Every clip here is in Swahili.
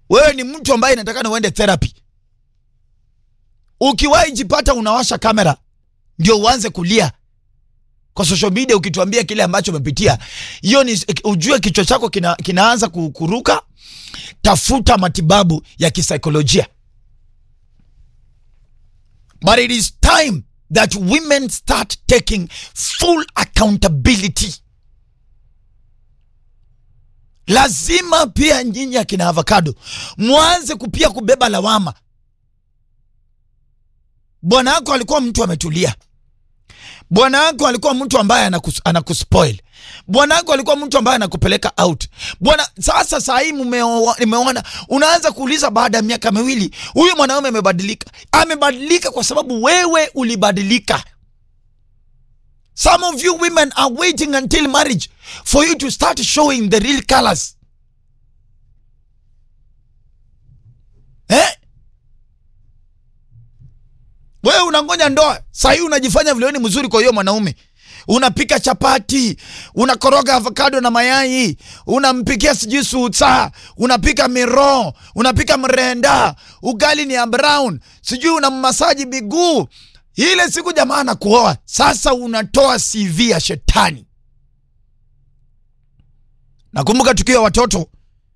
wewe ni mtu ambaye inatakana uende therapy. Ukiwahi jipata unawasha kamera ndio uanze kulia kwa social media ukituambia kile ambacho umepitia, hiyo ni ujue kichwa chako kina, kinaanza ku- kuruka. Tafuta matibabu ya kisaikolojia. But it is time that women start taking full accountability. Lazima pia nyinyi akina avocado mwanze kupia kubeba lawama. Bwana wako alikuwa mtu ametulia. Bwana wako alikuwa mtu ambaye anakus, anakuspoil. Bwana wako alikuwa mtu ambaye anakupeleka out. Bwana sasa saa hii mumeo- nimeona unaanza kuuliza baada ya miaka miwili huyu mwanaume amebadilika. Amebadilika kwa sababu wewe ulibadilika. Some of you women are waiting until marriage for you to start showing the real colors. Eh? Wewe unangoja ndoa, saa hii unajifanya vile wewe ni mzuri kwa hiyo mwanaume. Unapika chapati, unakoroga avocado na mayai, unampikia sijui sutsa, unapika miro, unapika mrenda, ugali ni ya brown, sijui unammasaji miguu. Ile siku jamaa anakuoa, sasa unatoa CV ya shetani. Nakumbuka tukiwa watoto,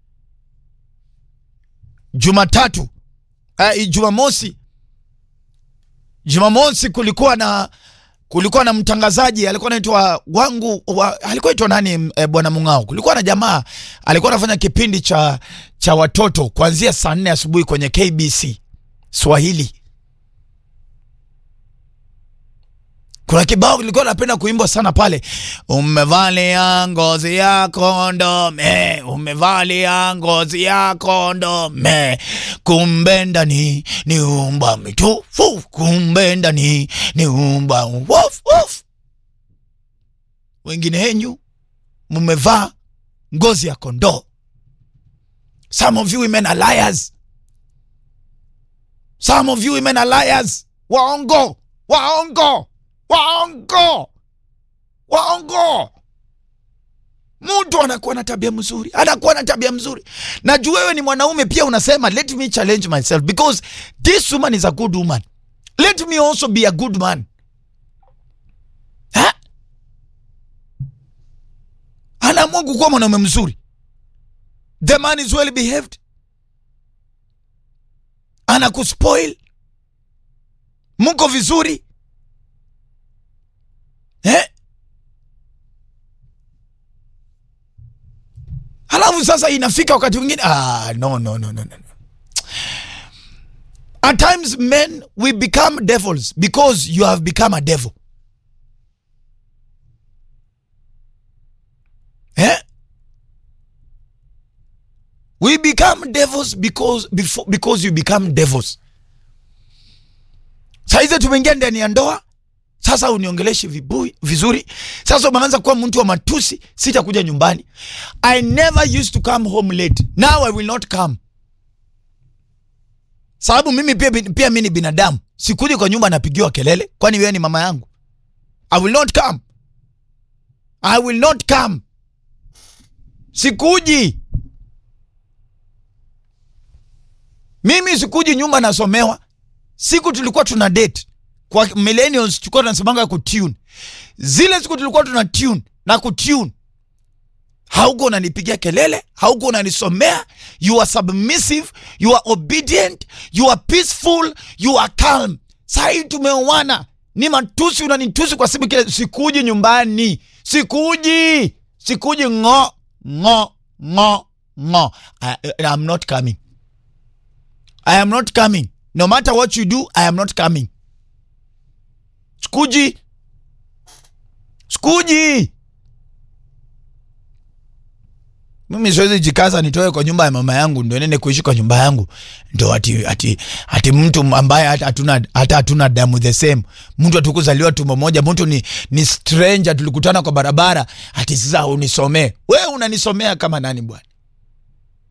Jumatatu, uh, Jumamosi Jumamosi kulikuwa na kulikuwa na mtangazaji alikuwa anaitwa wangu wa, alikuwa aitwa nani e, bwana Mung'ao. Kulikuwa na jamaa alikuwa anafanya kipindi cha cha watoto kuanzia saa nne asubuhi kwenye KBC Swahili. Kuna kibao kilikuwa napenda kuimbwa sana pale, umevalia ngozi ya kondome, umevalia ngozi ya kondome, kumbe ndani ni umba mitufu, kumbe ndani ni umba wof wof. Wengine henyu mmevaa ngozi ya kondoo. Some of you women are liars. Some of you women are liars. Waongo, waongo waongo waongo. Mtu anakuwa na tabia mzuri, anakuwa na tabia mzuri. Najua wewe ni mwanaume pia, unasema let me challenge myself because this woman is a good woman, let me also be a good man. Ha? Anaamua kukuwa mwanaume mzuri, the man is well behaved, anakuspoil, mko vizuri Eh? Halafu sasa inafika wakati mwingine ah, no, no, no, no, no. At times men we become devils because you have become a devil. Eh? We become devils because before, because you become devils. Saizi tumeingia ndani ya ndoa sasa uniongeleshi vibui vizuri. Sasa umeanza kuwa mtu wa matusi, sitakuja nyumbani. I never used to come home late, now I will not come, sababu mimi pia, pia mi ni binadamu. Sikuji kwa nyumba napigiwa kelele, kwani wewe ni mama yangu? I will not come, I will not come, sikuji mimi, sikuji nyumba nasomewa. Siku tulikuwa tuna date kwa millennials tulikuwa tunasemanga kutune. Zile siku tulikuwa tuna tune na kutune, hauko unanipigia kelele, hauko unanisomea. You are submissive, you are obedient, you are peaceful, you are calm. Sahii tumeoana, ni matusi, unanitusi kwa sababu kile. Sikuji nyumbani, sikuji, sikuji, ngo ngo ngo ngo. I, I'm not coming, I am not coming, no matter what you do, I am not coming. Sikuji, sikuji. Mimi siwezi jikaza nitoe kwa nyumba ya mama yangu ndio nene kuishi kwa nyumba yangu ndio ati, ati, ati mtu ambaye hata hatuna hata hatuna damu the same, mtu atukuzaliwa tumbo moja, mtu ni, ni stranger tulikutana kwa barabara, ati sasa unisomee wewe. Unanisomea kama nani bwana?